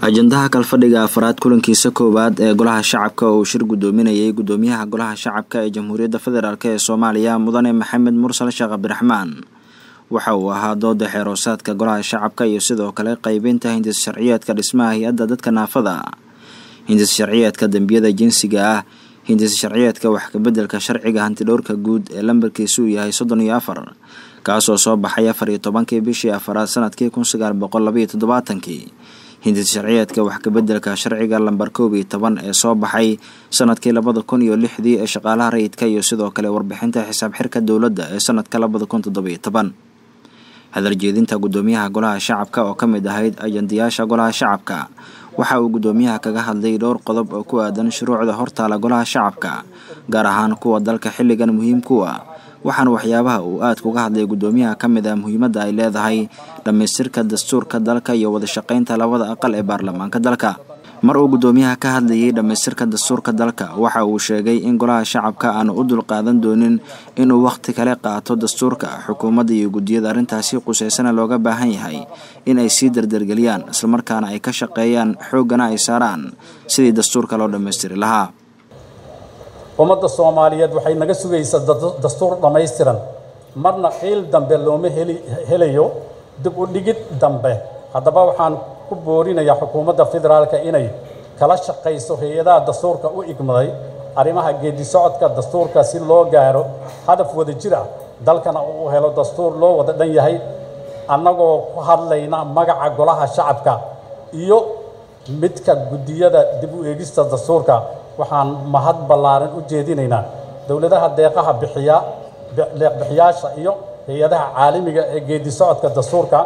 ajandaha kalfadhiga afraad kulankiisa koowaad ee golaha shacabka oo uu shir gudoominayay gudoomiyaha golaha shacabka ee jamhuuriyadda federaalk ee soomaaliya mudane maxamed mursal sheekh cabdiraxmaan waxa uu ahaa dooda xeeroosaadka golaha shacabka iyo sidoo kale qeybinta hindis sharciyeedka dhismaha hay-adda dadka naafada hindis sharciyeedka dembiyada jinsiga ah hindis sharciyeedka wax kabeddelka sharciga hantidhowrka guud ee lambarkiisu uu yahay soddon iyo afar kaasoo soo baxay afar iyo tobankii bishii afaraad sanadkii kun sagaal boqol labaiyo toddobaatankii hindis sharciyeedka wax kabeddelka sharciga lambar koob iyo toban ee soo baxay sanadkii labada kun iyo lixdii ee shaqaalaha rayidka iyo sidoo kale warbixinta xisaab xirka dowladda ee sanadka labada kun toddobiyo toban hadaljeedinta gudoomiyaha golaha shacabka oo ka mid ahayd ajandayaasha golaha shacabka waxa uu gudoomiyaha kaga hadlay dhowr qodob oo ku aadan shuruucda hortaala golaha shacabka gaar ahaan kuwa dalka xilligan muhiimkuwa waxaana waxyaabaha uu aad kuga hadlay gudoomiyaha ka mid ah muhiimadda ay leedahay dhammaystirka dastuurka dalka iyo wadashaqeynta labada aqal ee baarlamaanka dalka mar uu gudoomiyaha ka hadlayay dhammaystirka dastuurka dalka waxa uu sheegay in golaha shacabka aanu u dulqaadan doonin inuu wakhti kale qaato dastuurka xukuumadda iyo guddiyada arrintaasi quseysana looga baahan yahay in ay sii dardargeliyaan islamarkaana ay ka shaqeeyaan xooggana ay saaraan sidii dastuurka loo dhammaystiri lahaa ummadda soomaaliyeed waxay naga sugaysaa dastuur dhammaystiran marna qiil dambe looma heli helayo dib u dhigid dambe haddaba waxaan ku boorinayaa xukuumadda federaalka inay kala shaqayso hay-adaha dastuurka u igmaday arrimaha geedi socodka dastuurka si loo gaaro hadaf wada jir ah dalkana uu helo dastuur loo wada dhan yahay annagoo ku hadlayna magaca golaha shacabka iyo midka guddiyada dib u eegista dastuurka waxaan mahad ballaaran u jeedinaynaa dowladaha deeqaha bixiya deeqbixiyaasha iyo hay-adaha caalamiga ee geedi socodka dastuurka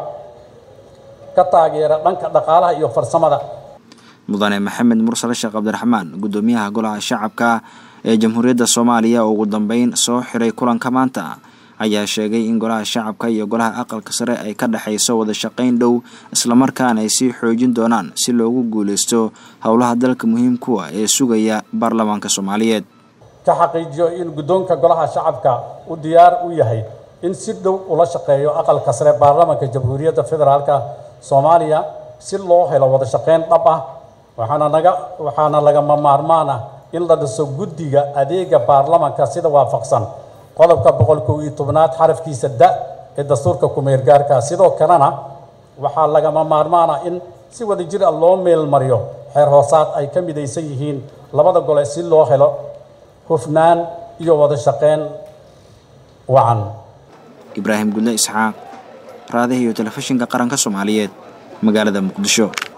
ka taageera dhanka dhaqaalaha iyo farsamada mudane maxamed mursal sheekh cabdiraxmaan gudoomiyaha golaha shacabka ee jamhuuriyadda soomaaliya oo ugu dambeyn soo xiray kulanka maanta ayaa sheegay in golaha shacabka iyo golaha aqalka sare ay ka dhexayso wada shaqayn dhow islamarkaana ay sii xoojin doonaan si loogu guuleysto howlaha dalka muhiimkuwa ee sugaya baarlamaanka soomaaliyeed ka xaqiijiyo in guddoonka golaha shacabka u diyaar u yahay in si dhow ula shaqeeyo aqalka sare baarlamaanka jamhuuriyadda federaalka soomaaliya si loo helo wada shaqayn dhab ah waxaana naga waxaana lagama maarmaan ah in la dhiso guddiga adeega baarlamaanka sida waafaqsan qodobka boqol kow iyo tobnaad xarafkiisa da ee dastuurka kumeergaarka sidoo kalena waxaa lagama maarmaan ah in si wada jir ah loo meelmariyo xeer hoosaad ay ka midaysan yihiin labada gole si loo helo hufnaan iyo wada shaqayn wacan ibraahim gudle isxaaq raadaha iyo telefishinka qaranka soomaaliyeed magaalada muqdisho